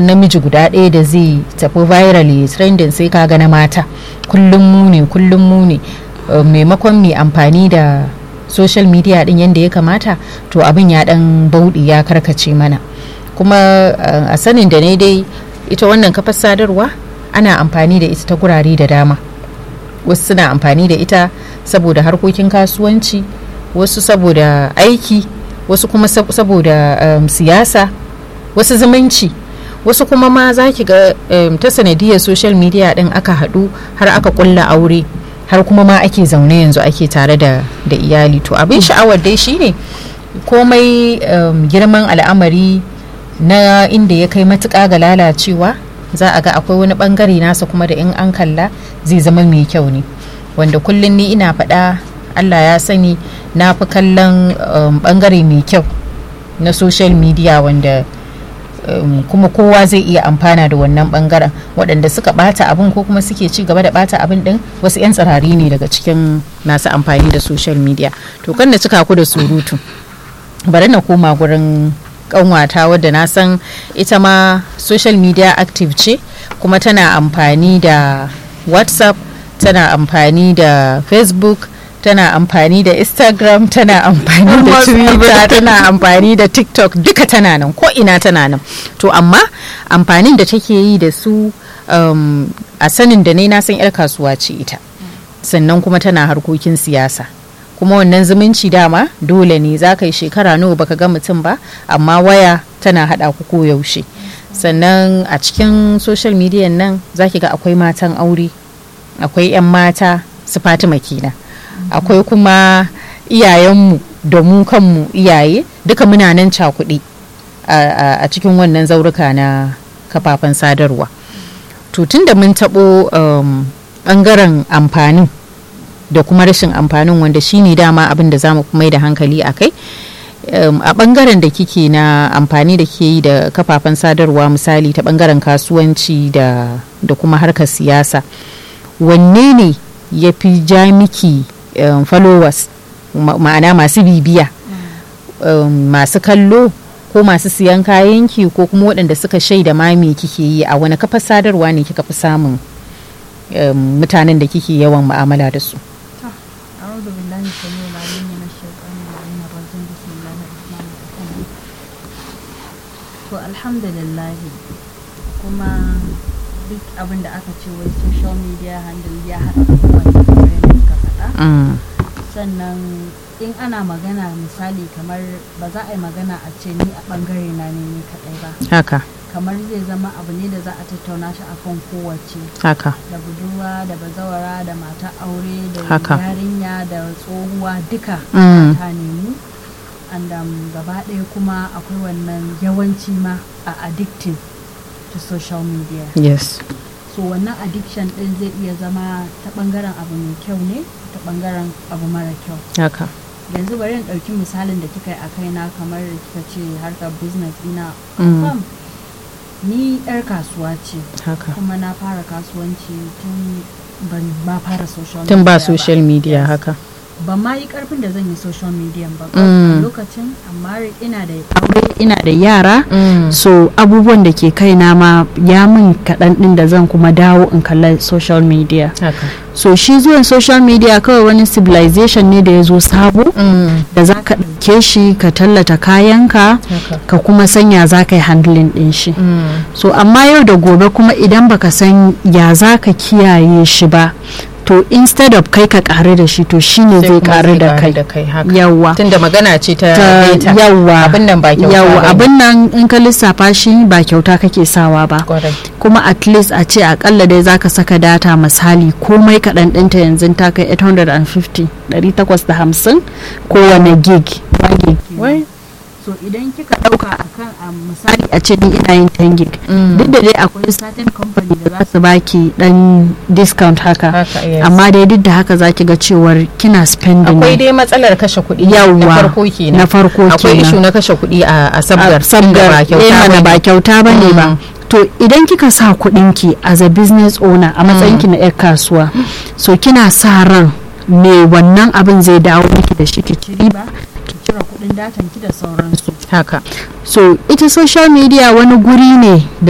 namiji guda ɗaya da zai tafi viral ya trending sai ka ga na mata kullum mu ne kullum mu ne Uh, maimakon mai amfani da social media din yadda ya kamata to abin ya dan bauɗi ya karkace mana kuma uh, a sanin da ne dai ita wannan kafar sadarwa ana amfani da ita ta gurare da dama wasu suna amfani da ita saboda harkokin kasuwanci wasu saboda aiki wasu kuma sab saboda um, siyasa wasu zumunci wasu kuma ma za ki ga um, ta sanadiyar social media din aka haɗu har aka ƙulla aure har kuma ma ake zaune yanzu ake tare da, da iyali to abin sha'awar dai shine komai um, girman al'amari na inda ya kai matuƙa ga lalacewa za a ga akwai wani bangare nasa kuma da in an kalla zai zama mai kyau ne wanda kullum ni ina faɗa allah ya sani na fi kallon um, bangare mai kyau na social media wanda um, kuma kowa zai iya amfana da wannan bangaren waɗanda suka bata abin ko kuma suke ci gaba da bata abin din wasu 'yan tsirari ne daga cikin masu amfani da social media to kan da cika ku da surutu bari na koma gurin kanwata wadda na san ita ma social media active ce kuma tana amfani da whatsapp tana amfani da facebook tana amfani da instagram tana amfani da twitter tana amfani da tiktok duka tana nan ko ina tana nan to amma amfanin da take yi da su um, a sanin da ne na san 'yar kasuwa ce ita sannan kuma tana harkokin siyasa kuma wannan zumunci dama dole ne za ka yi shekara nawa baka ga mutum ba amma waya tana hada ku koyaushe sannan a cikin social media nan za ki ga akwai matan aure akwai 'yan mata su fatima kenan akwai kuma iyayenmu da mu kanmu iyaye duka muna nan cakuɗi a cikin wannan zauruka na kafafen sadarwa to tun da mun taɓo ɓangaren amfanin da kuma rashin amfanin wanda shine dama abin da za mu mai da hankali a kai a ɓangaren da kike na amfani da ke yi da kafafen sadarwa misali ta ɓangaren kasuwanci da kuma harkar siyasa wanne ne ya fi ja miki um, followers ma'ana masu bibiya um, masu kallo ko masu siyan kayanki ko kuma waɗanda suka shaida ma me kike yi a wani kafar sadarwa ne kika fi samun um, mutanen da kike yawan mu'amala da su to alhamdulillah kuma duk abin da aka ce wai social media handle ya haɗa abubuwan da kamar yadda suka faɗa sannan in ana magana misali kamar ba za a yi magana a ce ni a ɓangare na ne ni kaɗai ba haka kamar zai zama abu ne da za a tattauna shi akan kowace haka da budurwa da bazawara da mata aure da Haka. yarinya da tsohuwa duka Mm. ta nemi and um, gaba ɗaya kuma akwai wannan yawanci ma a addictive to social media yes so wannan addiction ɗin zai iya zama ta ɓangaren abu mai kyau ne ta ɓangaren abu mara kyau haka yanzu bari in ɗauki misalin da kika yi a kaina kamar da kika ce harkar business ina Mm. confirm ni 'yar kasuwa ce haka kuma na fara kasuwanci tun ban ma fara social tun ba media social media Yes. haka ban ma yi karfin da zan yi social media ba Mm. a lokacin amma ina da aure ina da yara Mm. so abubuwan da ke kaina ma ya min kaɗan ɗin da zan kuma dawo in kalla social media haka so shi zuwan social media kawai wani civilization ne da ya zo sabo Mm. da za ka ɗauke shi ka tallata kayanka haka ka kuma sanya za ka yi handling ɗin shi Mm. so amma yau da gobe kuma idan baka san ya za ka kiyaye shi ba to instead of kai ka ƙare da shi to shine Sai zai kuma ƙare da ƙaru kai kai haka yawwa tunda magana ce ta ta data. yawwa abin nan ba kyauta yawwa bane. abin nan in ka lissafa shi ba kyauta kake sawa ba Kwarai. kuma at least a ce akalla dai zaka saka data misali komai kaɗan ɗinta yanzu ta kai 850 850 kowane gig one gig Wai. so idan kika ɗauka akan a misali a ce ni ina yin 10 gig Mm. duk da dai akwai certain company da za su baki dan discount haka haka yes. amma dai duk da haka zaki ga cewar kina spending akwai ne. dai matsalar kashe kuɗi Yawwa. na farko kenan na farko akwai kenan. ishu na kashe kuɗi a a sabgar a sabgar ba eh, kyauta mana bane. ba kyauta ba ne ba Mm. to idan kika sa kuɗinki as a business owner a matsayinki na 'yar kasuwa so kina sa ran me wannan abin zai dawo miki da shi ki ci riba ki cire kuɗin datan ki da sauransu haka so ita social media wani guri ne da